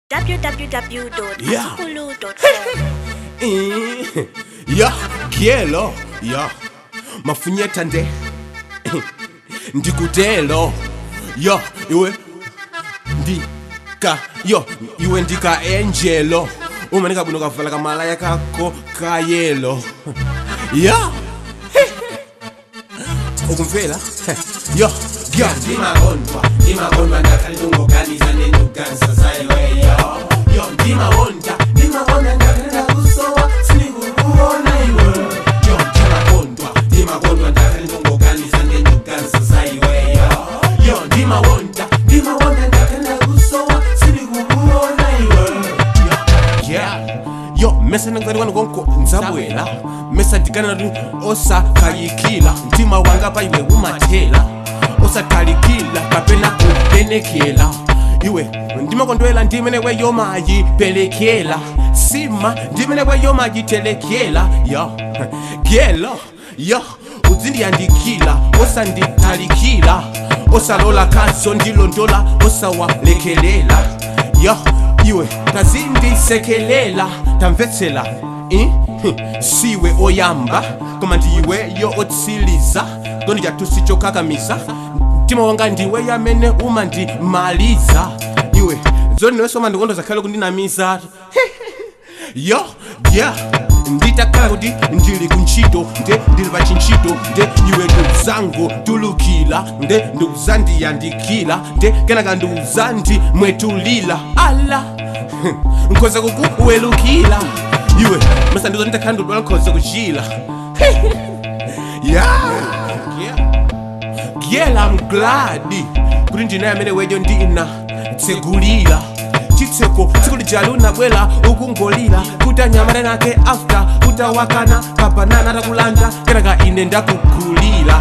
www.atukulu.com Eh, ya kielo ya mafunyeta nde ndikutelo yo iwe ndika yo iwe ndika angelo uma ndikabuno kavala kamalaya kako kayelo ya ukumvela yo yo ndimagondwa ndimagondwa ndakalilungoganiza nenduganisa zayiweyo yo ndimawonda ndimawonda ndakalenda kusowa sinikukuona iwe yo ndimagondwa ndimagondwa ndakalilungoganiza nenduganisa zayiweyo yo ndimawonda ndimawonda ndakalenda kusowa sinikukuona iwe yeah yo mesa nangani kwanu konko nzabwela mesa ndikana nati osakayikila mtima wanga paiwe umathela osatalikila kapena kupenekela iwe ndimakondwela ndimenekwe yomayipelekela sima ndimenekwe yomayitelekela yo gelo yo uzindiyandikila osanditalikila osalola kazo ndilondola osawalekelela yo iwe tazindisekelela tamvetsela eh? siwe oyamba koma ndiweyo otsiliza ndondijatusi chokakamiza mtima wanga ndiwe yamene umandimaliza iwe zoni niwe soma ndikondoza khale kundinamiza yo yeah nditakhala kuti ndili kuntchito nde ndili pa chintchito nde iwe ndikuzango tulukila nde ndikuzandiyandikila nde kenaka ndikuzandimwetulila ala nkhoza kukuwelukila iwe masa ndizo nditakhala ndidwala nkhoza kuchila yeah Girl, I'm glad kuti ndinaye amene wejo ndina tsegulira chitseko tsiku lijali unabwela ukungolira kuti anyamata nake after utawakana kabanana atakulanda kenaka ine ndakugulira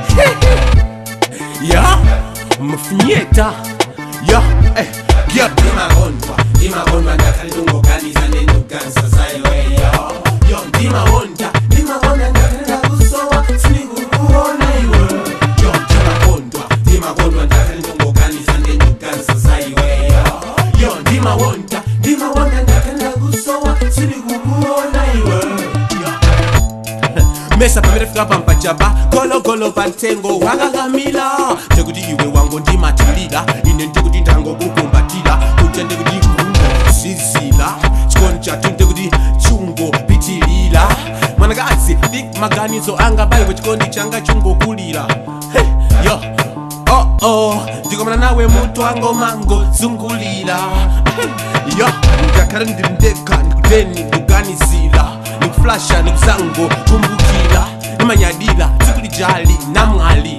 ya mafunyeta ya eh, yeah. ndimagondwa ndimagondwa ndakalilungoganiza nenduganisa zayiweyo yo ndimawonda ndimawonda ndakalenda kusowa sinikukuona iwe yo ndimagondwa ndimagondwa ndakalilungoganiza nenduganisa zayiweyo yo ndimawonda ndimawonda ndakalenda kusowa sinikukuona iwe yo mesa pamene fika pampachapa gologolo pa mtengo wakakamila ndikuti iwe wango ndimatilira ine ndikuti ndangokukumbatira kuti ndikuti kungo zizila chikondi chatu ndikuti chungo pitilira mwanakazi ndi maganizo anga baiwe chikondi changa chungokulira hey, yo oh oh ndikomana nawe mutu wango mango zungulira hey, yo ndakhala ndili ndekha ndikuteni ndikuganizira ndikuflasha ndikusango kumbukira nimanyadira tsiku lijali namwali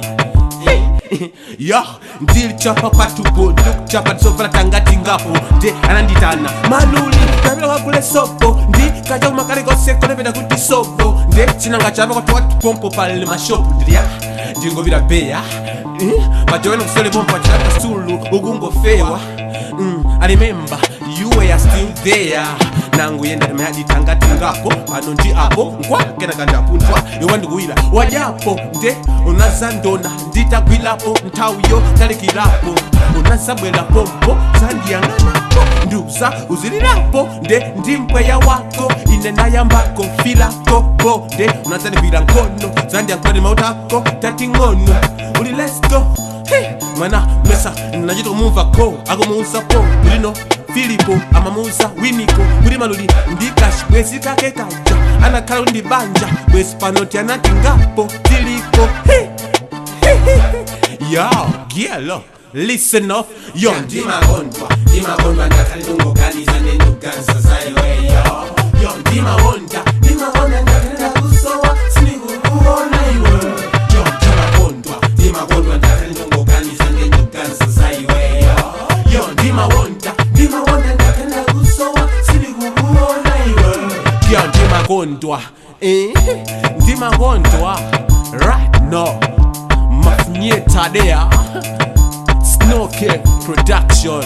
yo ndilichapa kwatupo ndikuchapa tisovala tangati ngapo nde ananditana maluli kapita kwagule sopo ndi kacha kumakalikose konepeta kuti sopo nde chinanga chapa kwati watipompo pale mashopu ndilya ndingopita beya majowena kusole pompo achilapa sulu ukungofewa Mm, I remember you were still there nangu yenda mayaditangati ngapo pano ndi apo nkwakena ndapunthwa iwe ndikuwira wajapo nde unazandona nditagwilapo nthawiyo talikirapo unazabwelapompo zandiyang'anapo ndiuza uzilirapo nde ndi mpweya wako ine ndayambako filako bo nde unazandigwira nkhono zandiyankhulani mautako tating'ono uli let's go Hey, mwana mesa nachita kumumva ko akumuuza po kulino filipo amamuuza winiko kuti maluli ndikashi bwezi kake kaja anakhala kuti ndibanja bwezi panoti anati ngapo tiliko Hey, hey, hey, hey. yo gielo listen off yo ndi ndimagondwa ndimagondwa ndakalilungoganiza nenduganisa zayiweyo yo ndimawonda ndimawonda ndakalenda kusowa sinikukuona iwe yo ndimagondwa ndimagondwa ndakalilungoganiza nenduganisa zayiweyo yo ndimawonda ndimawonda ndakalenda kusowa sinikukuona iwe yo ndimakondwa eh ndimakondwa right now mafunyetadea snoke production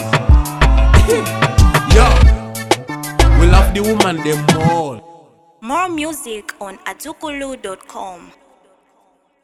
yo we love the woman them all More music on atukulu.com